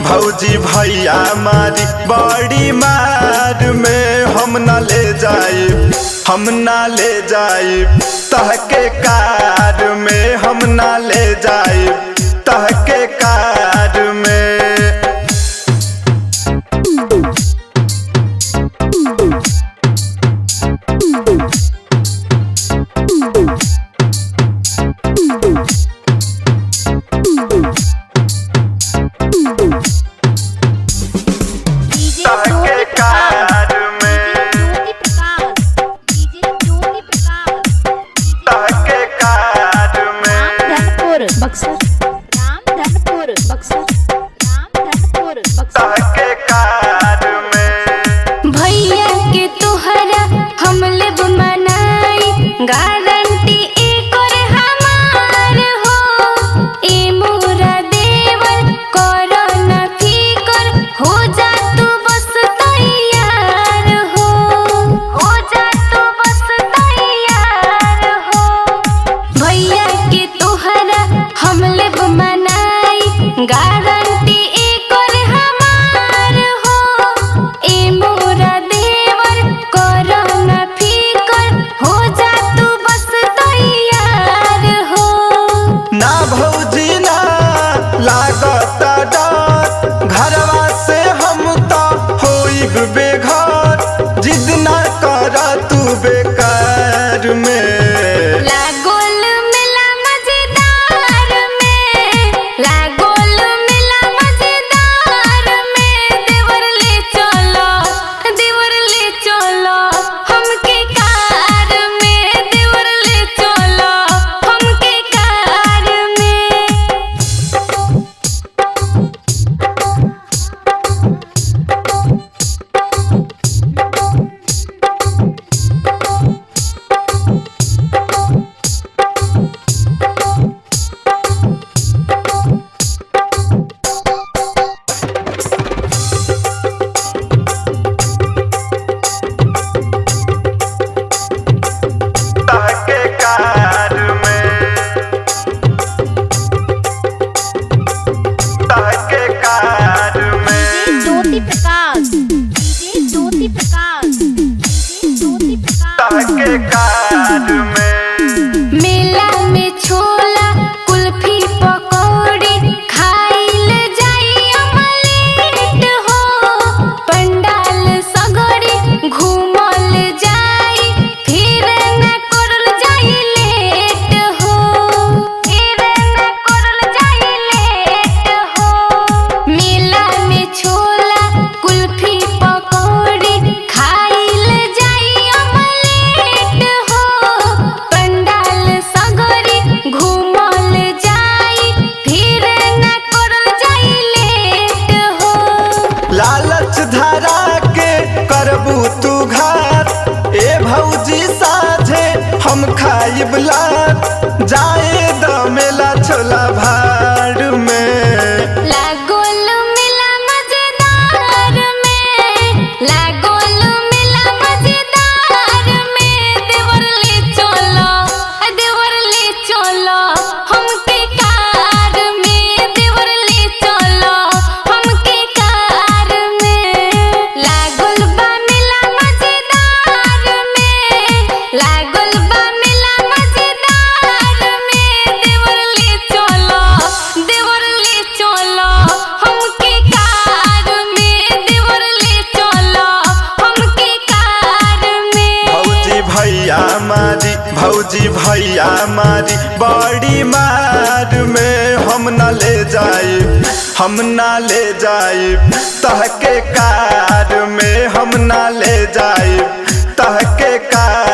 भौजी भैया मारी बड़ी मार में हम ना ले जाई हम ना ले जाई तहके कार में हम ना ले जाई तहके कार में डीजे तहके कार में ज्योति प्रकाश डीजे ज्योति प्रकाश तहके कार में धनपुर बक्सर राम धनपुर बक्सर राम धनपुर बक्सर तहके कार में भैया के तोहरा हम लेब मनाई गारंटी एकर हमार हो ए मोरा देवर कर न फिकर हो जा तू बस तैयार हो हो जा तू बस तैयार हो भैया के तोहरा हम लेब मनाई गारंटी एकर हमार हो ए मोरा देवर कर न फिकर हो जा तू बस तैयार हो ना भौजी ना लागत डर घरवा से हम तो होइब बेघर जिद ना कर तू बेकार में लागोल मिला मजेदार में लागोल मिला मजेदार में देवर ले चलो देवर ले चलो हमके कार में देवर ले चलो हमके कार में तहके कार में तहके कार में ज्योति प्रकाश डीजे ज्योति प्रकाश डीजे ज्योति प्रकाश तहके कार में मेला में छोला कुल्फी पकौड़ी खाइल जाई अमलेट हो पंडाल सगड़ी घूमल जाई फिर न करल जाई लेट हो फिर न करल जाई लेट हो मेला में छोला कुल्फी पकौड़ी खाइल जाई अमलेट हो पंडाल सगरी घूमल जाई फिर न करल जाई लेट हो लालच धरा के करबू तू घात ए भौजी साझे हम खाइब लात जाए दमेला छोला भाड़ में लागोल मिला मजेदार में लागोल मिला मजेदार में देवर ले चलो देवर ले चलो हमके कार में देवर ले चलो हमके कार में लागोल बा मिला मजेदार में लागोल बा मिला मजेदार में देवर ले चलो देवर ले चलो हमके कार में देवर ले चलो हमके कार में भौजी भैया मारी भौजी भैया मारी बड़ी मार में हम न ले जाई हम न ले जाई तहके कार में हम न ले जाई तहके कार